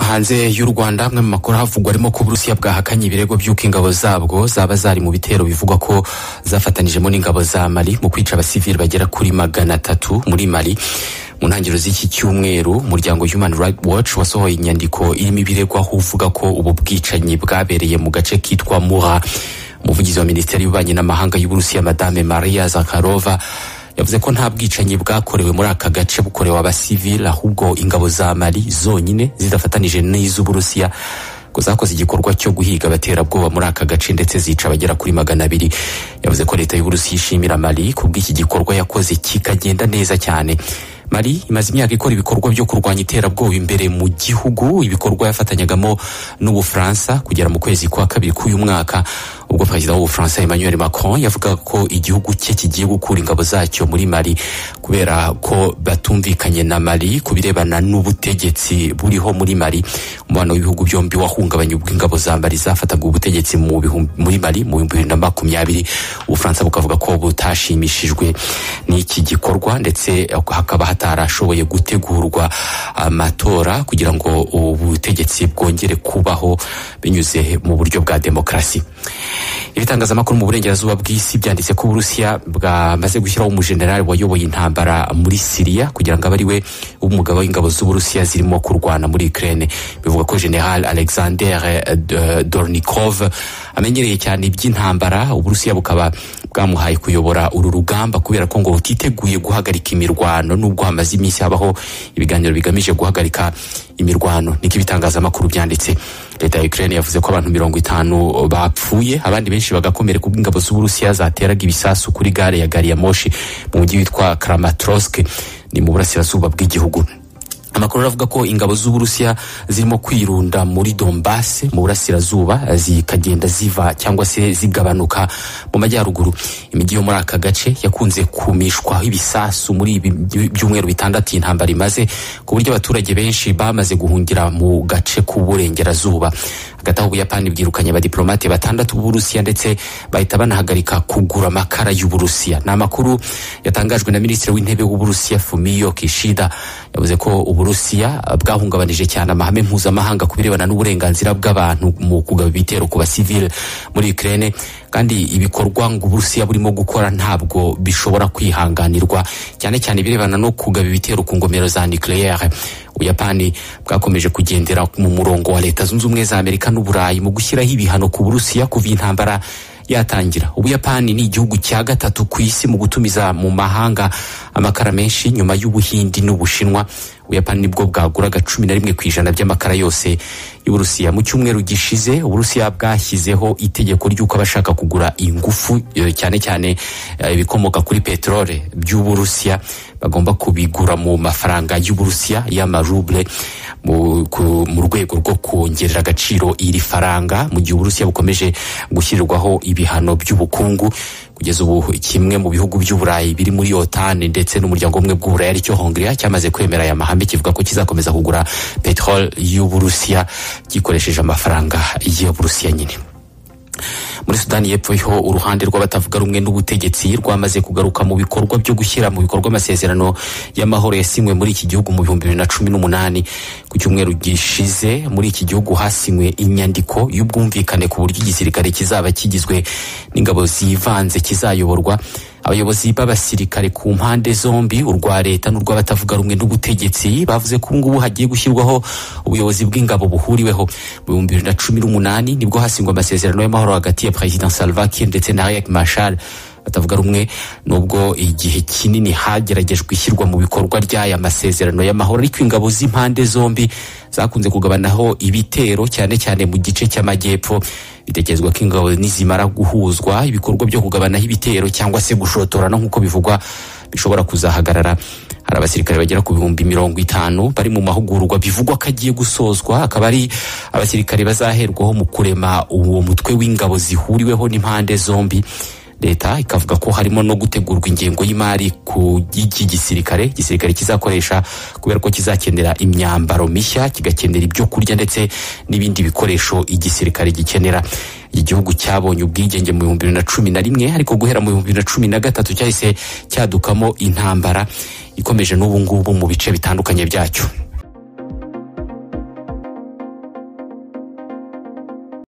hanze y'u rwanda amwe mu makuru ahavugwa arimo ko uburusiya bwahakanye ibirego by'uko ingabo zabwo zaba zari mu bitero bivugwa ko zafatanijemo n'ingabo za mali mu kwica abasivili bagera kuri magana atatu muri mali mu ntangiriro z'iki cyumweru umuryango human rights watch wasohoye inyandiko irimo ibiregwa aho uvuga ko ubu bwicanyi bwabereye mu gace kitwa muha umuvugizi wa minisiteri y'ububanyi n'amahanga y'uburusiya madame maria zakarova yavuze ko nta bwicanyi bwakorewe muri aka gace bukorewe abasivili ahubwo ingabo za mali zonyine zidafatanije n'iz'uburusiya ko zakoze igikorwa cyo guhiga abaterabwoba muri aka gace ndetse zica abagera kuri magana abiri yavuze ko leta y'uburusiya ishimira mali ku bw'iki gikorwa yakoze kikagenda neza cyane mari imaze imyaka ikora ibikorwa byo kurwanya iterabwoba imbere mu gihugu ibikorwa yafatanyagamo n'ubufaransa kugera mu kwezi kwa kabiri k'uyu mwaka ubwo perezida w'ubufaransa emmanuel macron yavuga ko igihugu cye kigiye gukura ingabo zacyo muri mali kubera ko batumvikanye na mali ku birebana n'ubutegetsi buriho muri mali umubano w'ibihugu byombi wahungabanya ubwo ingabo za mali zafataga ubutegetsi mu bihumbi- muri mali mu bihumbi bibiri na makumyabiri ubufaransa bukavuga ko butashimishijwe n'iki gikorwa ndetse hakaba hatarashoboye gutegurwa amatora kugira ngo ubutegetsi bwongere kubaho binyuze mu buryo bwa demokarasi ibitangazamakuru mu burengerazuba bw'isi byanditse ko uburusiya bwamaze gushyiraho umujenerali wayoboye intambara muri siriya kugira ngo abe ari we w'umugabo w'ingabo z'uburusiya zirimo kurwana muri ukraine bivuga ko general alexander eh, D- dornikov amenyereye cyane iby'intambara uburusiya bukaba bwamuhaye kuyobora uru rugamba kubera ko ngo butiteguye guhagarika imirwano nubwo hamaze iminsi habaho ibiganiro bigamije guhagarika imirwano niko ibitangazamakuru byanditse leta ya ukraine yavuze ko abantu mirongo itanu bapfuye abandi benshi bagakomereka ubwo ingabo z'uburusiya zateraga ibisasu kuri gare ya gari ya moshi mu mujyi witwa kramatorsk ni mu burasirazuba bw'igihugu amakuru aravuga ko ingabo z'uburusiya zirimo kwirunda muri dombase mu burasirazuba zikagenda ziva cyangwa se zigabanuka mu majyaruguru imijyi yo muri aka gace yakunze kumishwaho ibisasu muri ibi by- byumweru bitandatu iyi ntambara imaze ku buryo abaturage benshi bamaze guhungira mu gace k'uburengerazuba hagati aho ubuyapani bwirukanye abadiplomate batandatu b'uburusiya ndetse bahita banahagarika kugura amakara y'uburusiya ni amakuru yatangajwe na minisitiri w'intebe w'uburusiya fumiyo kishida yavuze ko uburusiya eh, bwahungabanije cyane amahame mpuzamahanga ku birebana n'uburenganzira bw'abantu mu kugaba ibitero ku basivile muri ukraine kandi ibikorwa ngo uburusiya burimo gukora ntabwo bishobora kwihanganirwa cyane cyane ibirebana no kugaba ibitero ku ngomero za nucleaire ubuyapani bwakomeje kugendera mu murongo wa leta zunze ubumwe za amerika n'uburayi mu gushyiraho ibihano ku burusiya kuva iyi ntambara yatangira ubuyapani ni igihugu cya gatatu ku isi mu gutumiza mu mahanga amakara menshi nyuma y'ubuhindi n'ubushinwa ubuyapani nibwo bwaguraga cumi na rimwe ku ijana by'amakara yose y'uburusiya mu cyumweru gishize uburusiya bwashyizeho itegeko ry'uko abashaka kugura ingufu eh, cyane cyane eh, ibikomoka kuri peteroli by'uburusiya bagomba kubigura mu mafaranga y'uburusiya y'amaruble mu ku- mu rwego rwo kongerera agaciro iri faranga mu gihe uburusiya bukomeje gushyirirwaho ibihano by'ubukungu kugeza ubu kimwe mu bihugu by'uburayi biri muri otani ndetse n'umuryango umwe bw'uburayi aricyo hongiriya cyamaze kwemera aya mahame kivuga ko kizakomeza kugura peteroli y'uburusiya gikoresheje amafaranga y'uburusiya nyine muri sudani y'epfo ho uruhande rw'abatavuga rumwe n'ubutegetsi rwamaze kugaruka mu bikorwa byo gushyira mu bikorwa amasezerano y'amahoro yasinywe muri iki gihugu mu bihumbi bibiri na cumi n'umunani ku cyumweru gishize muri iki gihugu hasinywe inyandiko y'ubwumvikane ku buryo igisirikare kizaba kigizwe n'ingabo zivanze kizayoborwa abayobozi b'abasirikare ku mpande zombi urwa leta n'urw'abatavuga rumwe n'ubutegetsi bavuze ko ubungubu hagiye gushyirwaho ubuyobozi bw'ingabo buhuriweho mu bihumbi bibiri na cumi n'umunani nibwo hasingwa amasezerano y'amahoro hagati ya perezida salva kiir ndetse na riek mashar batavuga rumwe nubwo igihe kinini hageragejwe ishyirwa mu bikorwa ry'aya masezerano y'amahoro ariko ingabo z'impande zombi zakunze kugabanaho ibitero cyane cyane mu gice cy'amajyepfo bitekerezwa ko ingabo nizimara guhuzwa ibikorwa byo kugabanaho ibitero cyangwa se gushotorana nk'uko bivugwa bishobora kuzahagarara hari abasirikare bagera ku bihumbi mirongo itanu bari mu mahugurwa bivugwa ko agiye gusozwa akaba ari abasirikare bazaherwaho mu kurema uwo mutwe w'ingabo zihuriweho n'impande zombi leta ikavuga ko harimo no gutegurwa ingengo y'imari ku y'iki gisirikare gisirikare kizakoresha kubera ko kizakenera imyambaro mishya kigakenera ibyo kurya ndetse n'ibindi bikoresho igisirikare gikenera igihugu cyabonye ubwigenge mu bihumbi bibiri na cumi na rimwe ariko guhera mu bihumbi bibiri na cumi na gatatu cyahise cyadukamo intambara ikomeje n'ubu ngubu mu bice bitandukanye byacyo